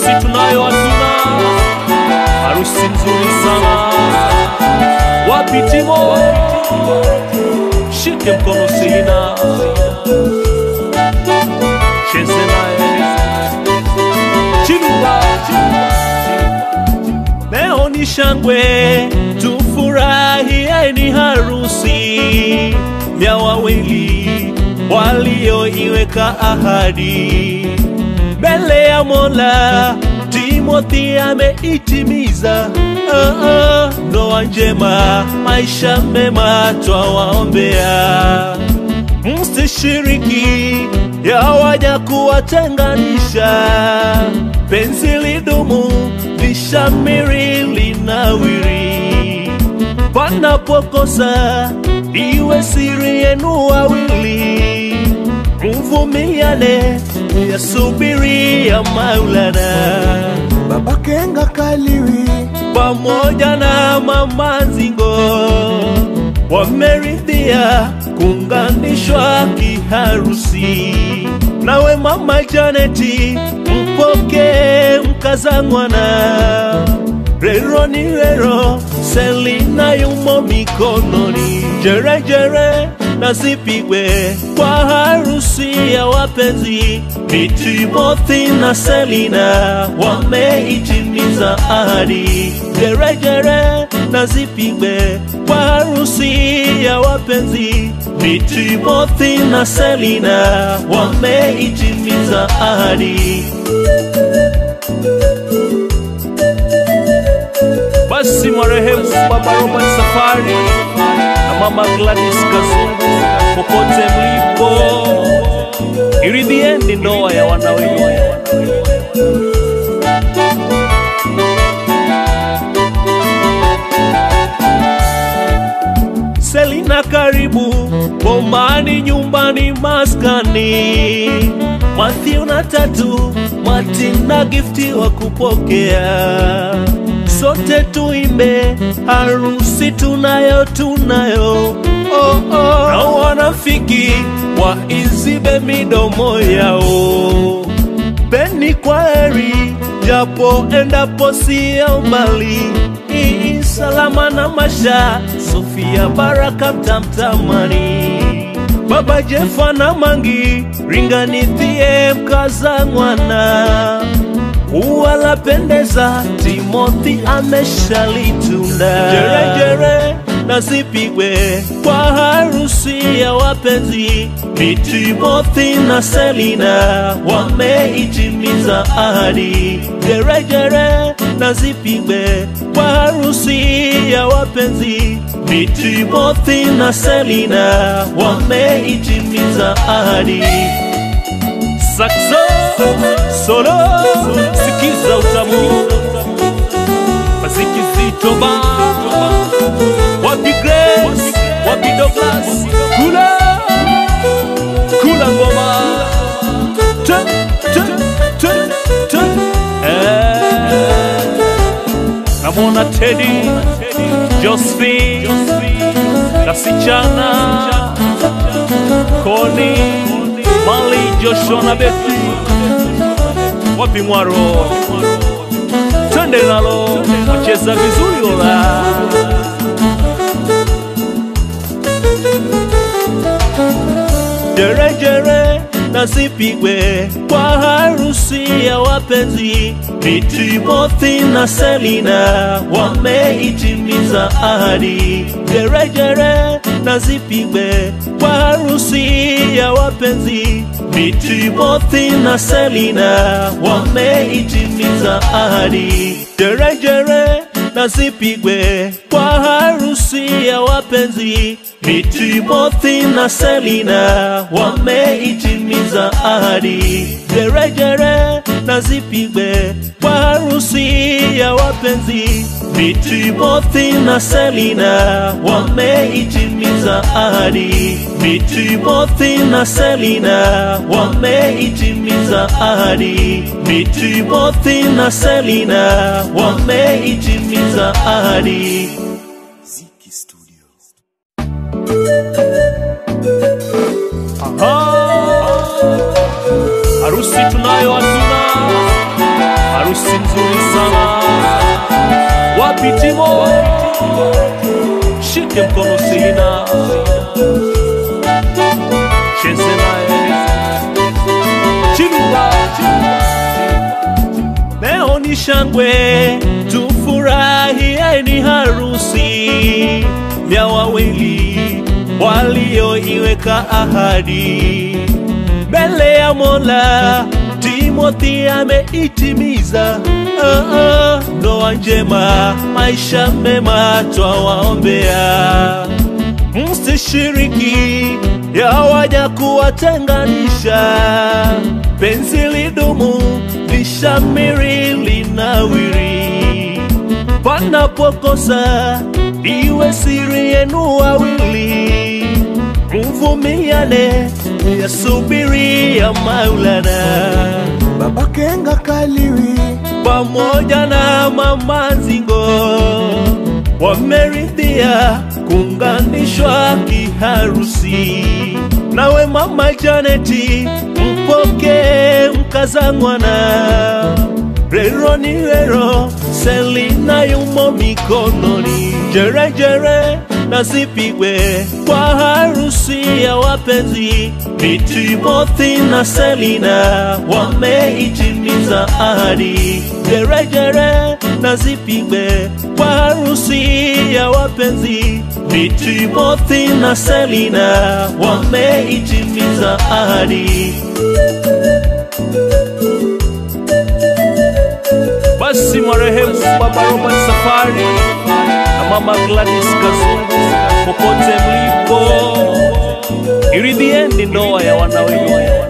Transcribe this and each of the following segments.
harusi tunayo hatuna, harusi nzuri sana. Wapi Timo? Shike mkono Selina, cheze naye Chiluba. Leo ni shangwe, tufurahie, ni harusi ya wawili walioiweka ahadi mbele ya Mola. Timothy ameitimiza ah, ah, ndoa njema, maisha mema twawaombea. Msishiriki yawaja kuwatenganisha, penzi lidumu, lishamiri, linawiri panapokosa iwe siri yenu wawili, mvumiliane, yasubiri ya Maulana Baba Kenga Kaliwi pamoja na mama Nzingo wameridhia kuunganishwa kiharusi. Nawe mama Janeti, mpokee mkazangwana rero ni rero, Selina yumo mikononi, jerejere na zipigwe kwa harusi ya wapenzi. Ni Timothy na Selina wameitimiza ahadi, jerejere na zipigwe kwa harusi ya wapenzi. Ni Timothy na Selina wameitimiza ahadi. Basi marehemu Baba Robert Safari na Mama Gladys Kazungu, popote mlipo, iridhieni ndoa ya wana wenu. Selina, karibu bomani, nyumbani, maskani. Matthew na Tatu, Martin na Gifti wa kupokea sote tuimbe, harusi tunayo tunayo, oh, oh. na wanafiki waizibe midomo yao. Peni kwa heri, japo endapo sio mbali, ii salama na masha, Sofia Baraka mtamtamani Baba Jefa na Mangi, ringanithie mkaza mwana ua lapendeza, Timothy ameshalitunda. Jerejere na zipigwe kwa harusi ya wapenzi. Ni Timothy na Selina wameitimiza ahadi. Jerejere na zipigwe kwa harusi ya wapenzi. Ni Timothy na Selina wameitimiza ahadi. Saxo solo, sikiza utamu, maziki zito ba, wapi Grace, wapi Douglas, kula kula ngoma, tu tu tu tu, eh, namwona Teddy, Josephine, Kasichana, Koni, Mali, Joshua na Betty wapi Mwaro, twende nalo, wacheza vizuri ola. Jerejere na zipigwe kwa harusi ya wapenzi. Ni Timothy na Selina wameitimiza ahadi. Jerejere na zipigwe kwa harusi ya wapenzi. Ni Timothy na Selina wameitimiza ahadi. Jerejere na zipigwe kwa harusi ya wapenzi. Ni Timothy na Selina wameitimiza ahadi. Jerejere na zipigwe kwa harusi ya wapenzi. Ni Timothy na Selina wameitimiza ahadi. Ni Timothy na Selina wameitimiza ahadi. Ni Timothy na Selina wameitimiza ahadi. Ziki Studio. Aha. Harusi tunayo hatuna, harusi nzuri sana. Wapi Timo? Shike mkono Selina, cheze naye Chiluba. Leo ni shangwe, tufurahieni harusi ya wawili walioiweka ahadi mbele ya Mola. Timothy ameitimiza ah, ah, ndoa njema, maisha mema twawaombea. Msishiriki yawaja kuwatenganisha, penzi lidumu, lishamiri, linawiri panapokosa iwe siri yenu wawili, mvumiliane, yasubiri ya Maulana Baba Kenga Kaliwi pamoja na mama Nzingo wameridhia kuunganishwa kiharusi. Nawe mama Janeti, mpokee mkazangwana rero ni rero, Selina yumo mikononi, jerejere na zipigwe kwa harusi ya wapenzi. Ni Timothy na Selina wameitimiza ahadi, jerejere na zipigwe kwa harusi ya wapenzi. Ni Timothy na Selina wameitimiza ahadi. Basi marehemu Baba Robert Safari na Mama Gladys Kazungu, popote mlipo, iridhieni ndoa ya wana wenu.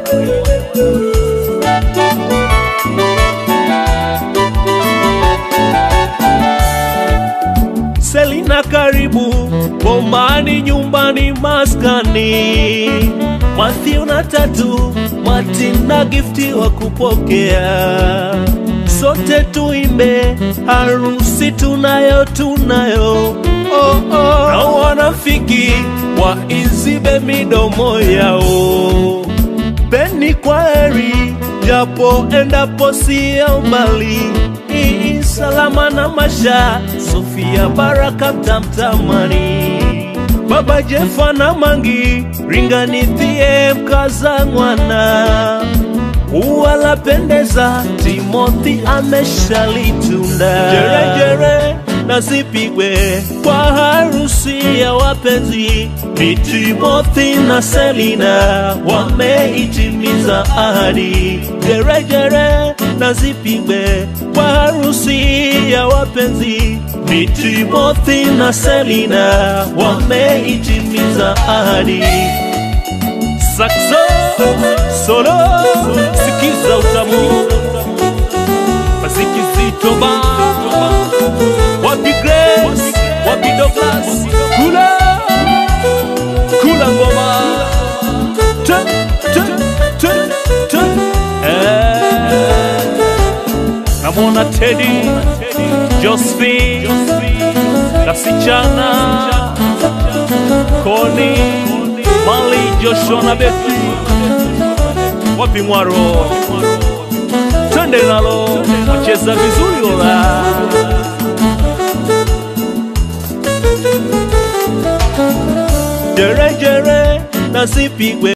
Selina, karibu bomani, nyumbani, maskani. Matthew na Tatu, Martin na Gifti wa kupokea sote tuimbe harusi tunayo tunayo oh, oh. na wanafiki waizibe midomo yao peni kwa heri japo endapo sio mbali ii salama na masha sofia baraka mtamtamani baba jefa na mangi ringanithie mkaza mwana ua lapendeza, Timothy ameshalitunda. Jerejere na zipigwe kwa harusi ya wapenzi. Ni Timothy na Selina wameitimiza ahadi. Jerejere na zipigwe kwa harusi ya wapenzi. Ni Timothy na Selina wameitimiza ahadi. Saxo solo, sikiza utamu, maziki zito ba, wapi Grace, wapi Douglas, kula kula ngoma, tu tu tu tu, eh, namwona Teddy, Josephine, Kasichana, Connie Mali, Joshua na Bethi, wapi Mwaro? Twende nalo, wacheza vizuri ola. Jere jere na zipigwe